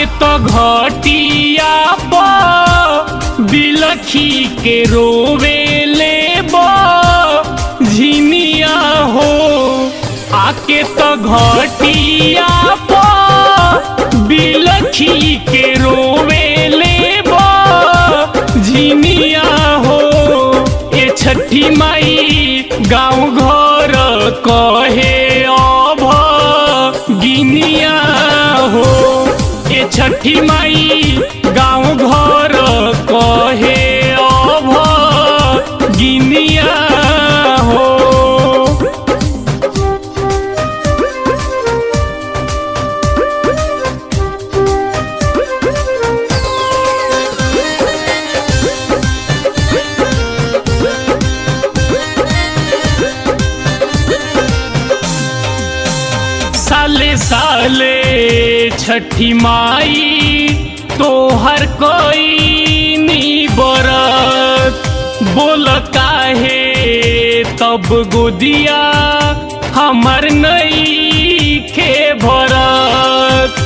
तो घटिया पर बिलखी के रोवे ले झिनिया हो आके तो घटिया पर बिलखी के रोवे ले झिनिया हो ए छठी माई गाँव घर कहे अभ गिनिया हो ए छठी माई गाँव घर कहे अभ गिनिया हो साले साले छठी माई तो हर कोई नी बरत बोल काहे तब गोदिया हमर नई खे भरत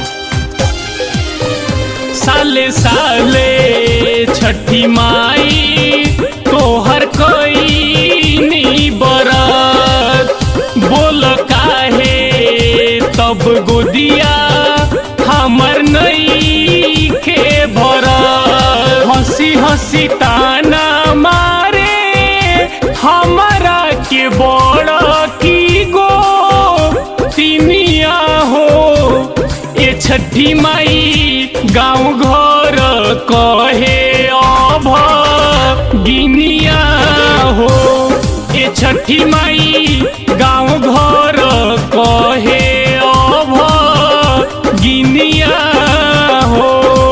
साले साले छठी माई तोहर कोई नी बरत बोल काहे तब गोदिया हमर नई के भरत हंसी हंसी ताना मारे हमरा के बड़ की गो तिनिया हो ए छठी माई गाँव घर कहे अभ गिनिया हो ए छठी माई गाँव घर कहे अभ गिनिया हो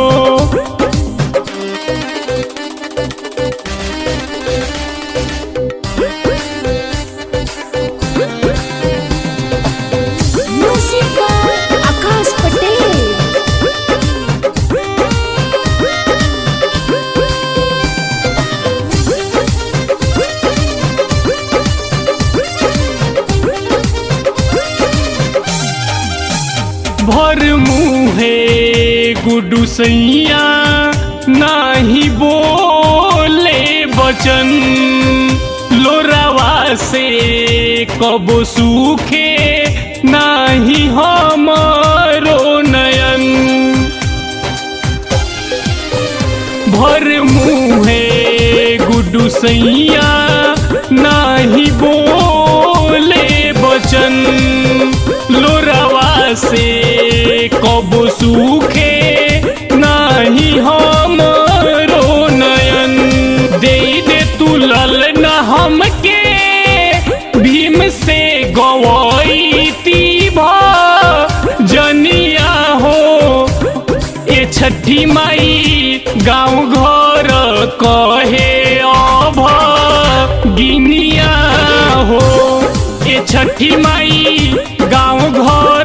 Music by Akash Patel. भर मुहे गुडू सैया नाही बोले बचन लोरावा से कबो सूखे नाही हमरो नयन भर मुहे गुडू सैया नाही बोले बचन लोरावा से कब सूखे नाही हमरो नयन दे दे तू लल न हमके भीम से गवैती जनिया हो ए छठी माई गाँव घर कहे अभ गिनिया हो ए छठी माई गाँव घर